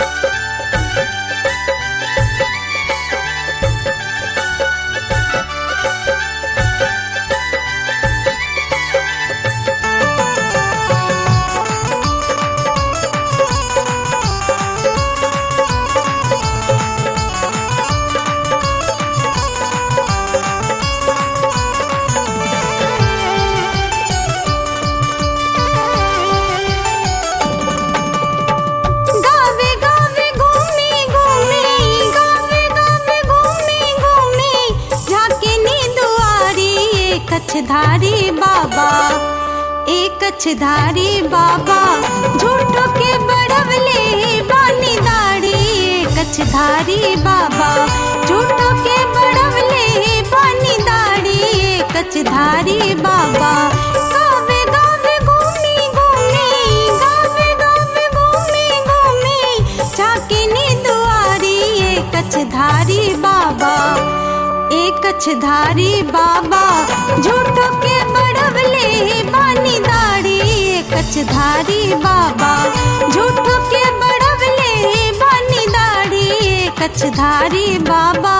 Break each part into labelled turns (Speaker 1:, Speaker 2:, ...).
Speaker 1: गावे गावे घूमी घूमी गावे गावे घूमी घूमी झाके नी दुआरी एक कछधारी बाबा एक कछधारी बाबा झूठो के बड़वले बानी दाढ़ी एक कछधारी बाबा झूठो के बड़वले बानी दाढ़ी एक कछधारी बाबा गावे गावे घूमी घूमी गावे गावे घूमी घूमी झाके नी दुआरी एक कछधारी बाबा एक कछधारी बाबा झूठो के बड़वले बानी दाढ़ी एक कछधारी बाबा झूठो के बड़वले बानी दाढ़ी एक कछधारी बाबा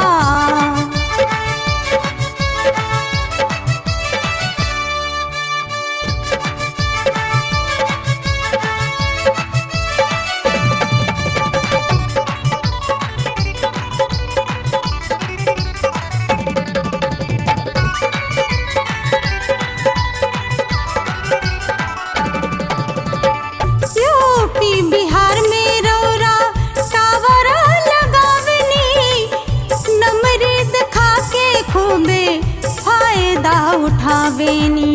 Speaker 1: यूपी बिहार में रौरा टावर लगावनी नमरीद खा के खूबे फायदा उठावेनी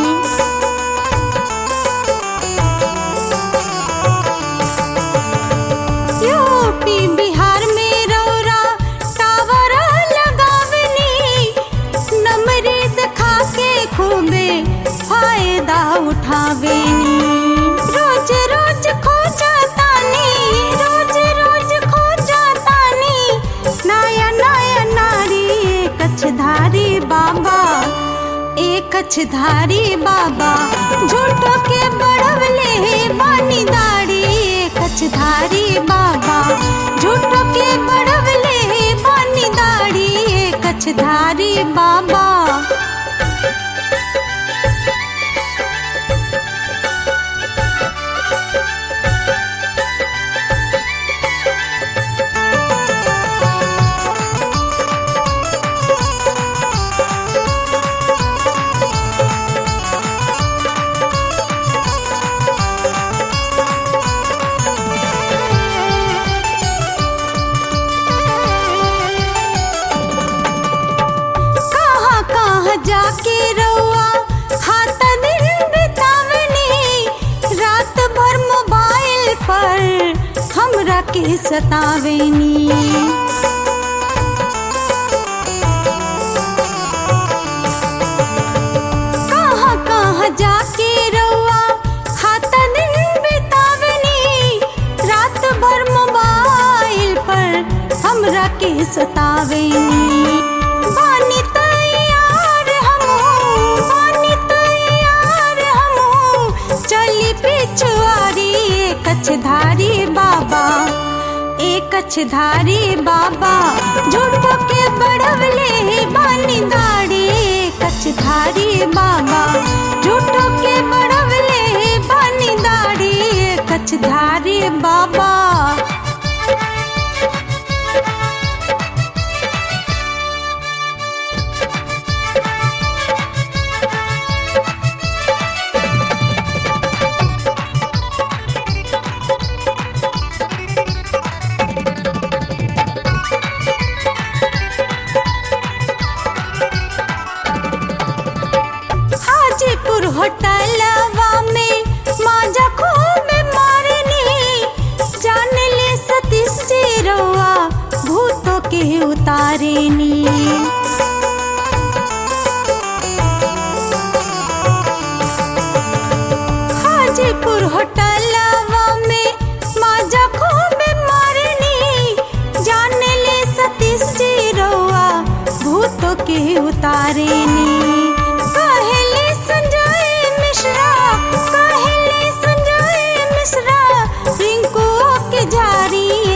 Speaker 1: यूपी बिहार में रौरा टावर लगावनी नमरीद खा के खूबे फायदा उठावेनी रोज रोज खो जातानी रोज रोज खो जातानी नया नया नारी एक कछधारी बाबा एक कछधारी बाबा झूठो के बड़वले बानी दाढ़ी एक कछधारी बाबा झूठो के बड़वले बानी दाढ़ी एक कछधारी बाबा कहाँ कहाँ जाके रउआ खाता दिन बितावनी रात भर मोबाइल पर हमरा के सतावेनी कहाँ कहाँ जाके रउआ खाता दिन बितावनी रात भर मोबाइल पर हमरा के सतावेनी बानी तैयार हमहू बानी तैयार हमहू चली पिछुआरी एक कछधारी बाबा एक कछधारी बाबा झूठो के बड़वले बानी दाढ़ी एक कछधारी बाबा झूठो के बड़वले बानी दाढ़ी एक कछधारी बाबा हाजीपुर होटलवा में माजा खूब मारनी जान ले सतीश जी रउआ भूतों के उतारेनी हाजीपुर होटलवा में माजा खूब मारनी जान ले सतीश जी रउआ भूतों के उतारेनी कहले संजय मिश्रा कहले संजय मिश्रा रिंकू के जारी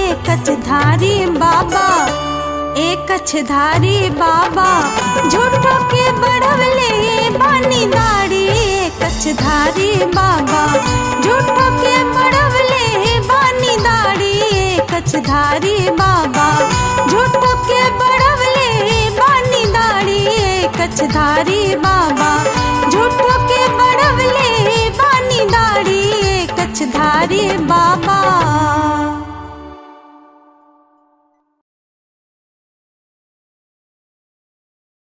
Speaker 1: कछधारी बाबा ए कछधारी बाबा झूठो के बढ़वले बानी दाढ़ी ए कछधारी बाबा झूठो के बढ़वले बानी दाढ़ी ए कछधारी बाबा झूठो के बढ़वले बानी दाढ़ी ए कछधारी बाबा झूठो के बढ़वले बानी दाढ़ी ए कछधारी बाबा